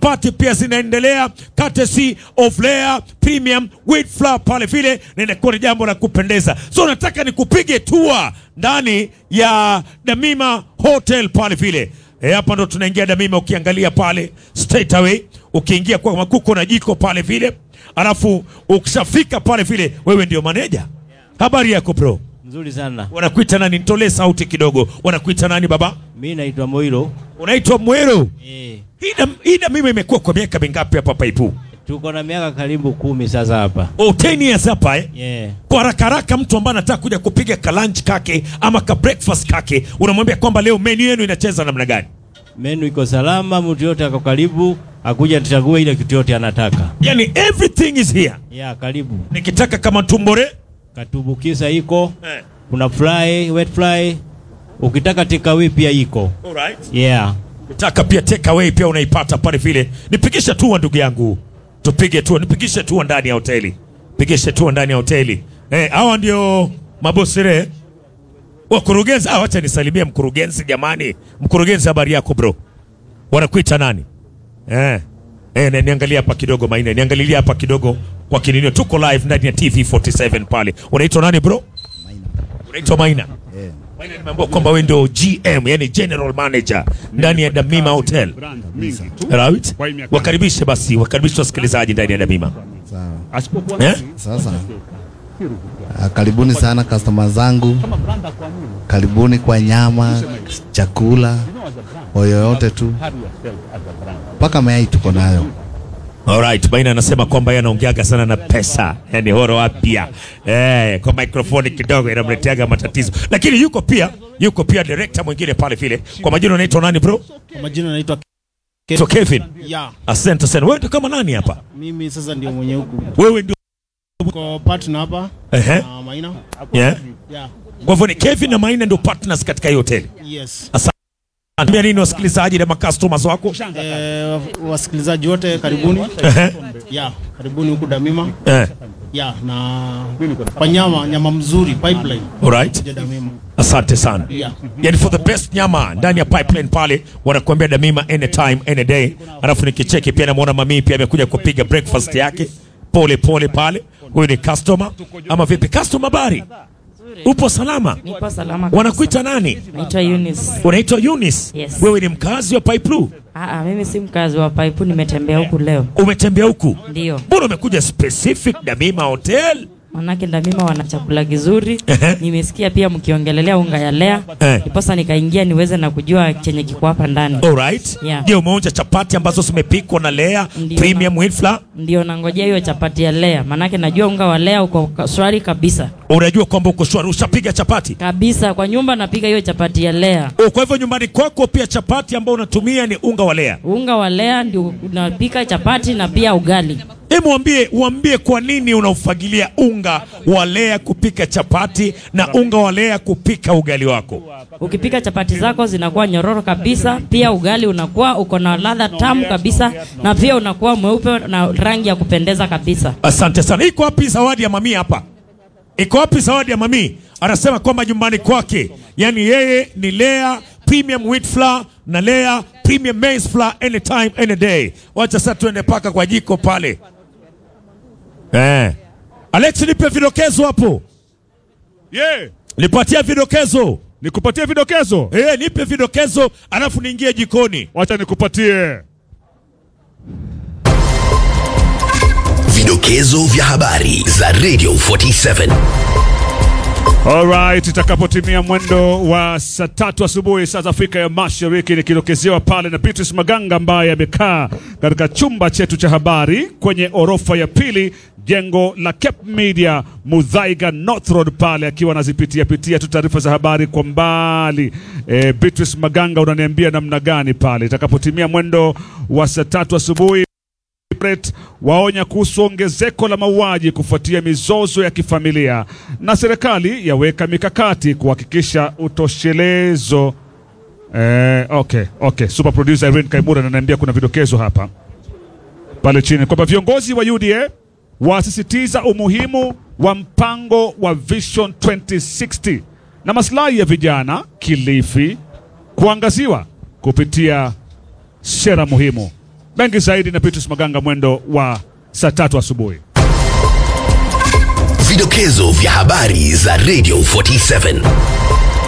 chapati pia zinaendelea courtesy of Lea Premium Wheat Flour pale vile, na inakuwa ni jambo la kupendeza. So nataka nikupige tour ndani ya Damima Hotel pale vile. E, hapa ndo tunaingia Damima, ukiangalia pale straight away, ukiingia kwa makuko na jiko pale vile, alafu ukishafika pale vile, wewe ndio maneja. Habari yako bro? Nzuri sana. Wanakuita nani? Nitolee sauti kidogo. Wanakuita nani baba? Mi naitwa Moiro. Unaitwa Mwero. Eh, Hii dam- Hii Damima imekuwa kwa miaka mingapi hapa Paipu? tuko na miaka karibu kumi sasa hapa. Oh, 10 years hapa eh? Yeah. Kwa haraka haraka, mtu ambaye anataka kuja kupiga ka lunch kake ama ka breakfast kake, unamwambia kwamba leo menu yenu inacheza namna gani? Menu iko salama, mtu yote ako karibu, akuja tuchague ile kitu yote anataka. Yani everything is here. Yeah, karibu. Nikitaka kama tumbore Katubukisa iko, eh. kuna fry, wet fry. Ukitaka takeaway pia iko. Alright. Yeah. Ukitaka pia take away pia unaipata pale vile. Nipigishe tu ndugu yangu, tupige tu, nipigishe tu ndani ya hoteli, pigishe tu ndani ya hoteli. Eh, hawa ndio mabosire wakurugenzi. Ah, wacha nisalimie mkurugenzi jamani. Mkurugenzi, habari yako bro? Wanakuita nani? Eh. Eh, na niangalia hapa kidogo Maina, niangalilia hapa kidogo kwa kininio. Tuko live ndani ya TV47 pale. Unaitwa nani bro? Unaitwa Maina. Maina, nimeambiwa kwamba wewe ndio GM, yani general manager ndani ya Damima Hotel. brand mingi tu. Right? Kwa hii miaka Wakaribishe basi, wakaribishe wasikilizaji ndani ya Damima. Sawa. Asipokuwa Eh? Sasa ah, karibuni sana customer zangu, karibuni kwa nyama, chakula, kwa yoyote tu, mpaka mayai tuko nayo. Alright, Maina anasema kwamba yeye anaongeaga sana na pesa, yani horo apia eh, kwa mikrofoni kidogo inamleteaga matatizo, lakini yuko pia yuko pia director mwingine pale vile. Kwa majina unaitwa nani bro? Kwa majina naitwa So Kevin, ya asante sana. Wewe ndio kama nani hapa? mimi sasa ndio mwenye huku Wewe ndio kwa partner hapa ehe, na Maina yeah. ya Kwa hivyo ni Kevin na Maina ndio partners katika hii hoteli. yes Ambia nini wasikilizaji na customers wako? eh, wasikilizaji wote karibuni Ehe, ya karibuni huku Damima eh, ya na kwa nyama nyama mzuri pipeline alright. ya Damima Asante sana. ya Yani for the best nyama ndani ya pipeline pale wanakuambia Damima anytime any day. Alafu nikicheki pia namuona mamii pia amekuja kupiga breakfast yake pole pole pale. Huyu ni customer ama vipi? Customer bari, upo salama? Nipo salama kabisa. Wanakuita nani? Naitwa Eunice. Unaitwa Eunice? Yes. Wewe ni mkazi wa Pipe Ah, ah, mimi si mkazi wa Paipu, nimetembea huku leo. Umetembea huku? Ndio. Mbona umekuja specific Damima Hotel? Manake Ndamima wana chakula kizuri. Ehe. Nimesikia pia mkiongelelea unga ya lea. Eh. Ndiposa nikaingia niweze na kujua chenye kiko hapa ndani. Alright. Yeah. Je, umeonja chapati ambazo zimepikwa na Lea Ndio. Premium Wheat Flour? Ndio nangojea hiyo chapati ya lea. Manake najua unga wa lea uko ka- swari kabisa. Unajua kwamba uko shwari, ushapiga chapati? Kabisa kwa nyumba napiga hiyo chapati ya lea. Oh, kwa hivyo nyumbani kwako pia chapati ambao unatumia ni unga wa Lea. Unga wa lea ndio unapika chapati na pia ugali. Hebu mwambie, uambie kwa nini unaufagilia unga wa Lea kupika chapati na unga wa Lea kupika ugali wako. Ukipika chapati zako zinakuwa nyororo kabisa, pia ugali unakuwa uko na ladha tamu kabisa, na pia unakuwa mweupe na rangi ya kupendeza kabisa. Asante sana. Iko wapi zawadi ya mami hapa? Iko wapi zawadi ya mami? Anasema kwamba nyumbani kwake, yani yeye ni Lea Premium Wheat Flour na Lea Premium Maize Flour anytime any day. Wacha sasa tuende paka kwa jiko pale. Eh. Alex nipe vidokezo hapo. Yeah. Nipatia vidokezo. Nikupatie vidokezo. Eh, nipe vidokezo alafu niingie jikoni. Wacha nikupatie. Vidokezo vya habari za Radio 47. Alright, itakapotimia mwendo wa saa tatu asubuhi saa za Afrika ya Mashariki, nikidokezewa pale na Beatrice Maganga ambaye amekaa katika chumba chetu cha habari kwenye orofa ya pili jengo la Cape Media Mudhaiga North Road pale, akiwa anazipitia pitia tu taarifa za habari kwa mbali. E, Beatrice Maganga, unaniambia namna gani pale itakapotimia mwendo wa saa tatu asubuhi? Brett waonya kuhusu ongezeko la mauaji kufuatia mizozo ya kifamilia, na serikali yaweka mikakati kuhakikisha utoshelezo. Eh, okay, okay. Super producer Irene Kaimura ananiambia kuna vidokezo hapa pale chini kwamba viongozi wa UDA wasisitiza umuhimu wa mpango wa Vision 2060 na maslahi ya vijana Kilifi kuangaziwa kupitia sera muhimu. Mengi zaidi na Petrus Maganga mwendo wa saa tatu asubuhi. Vidokezo vya habari za Radio 47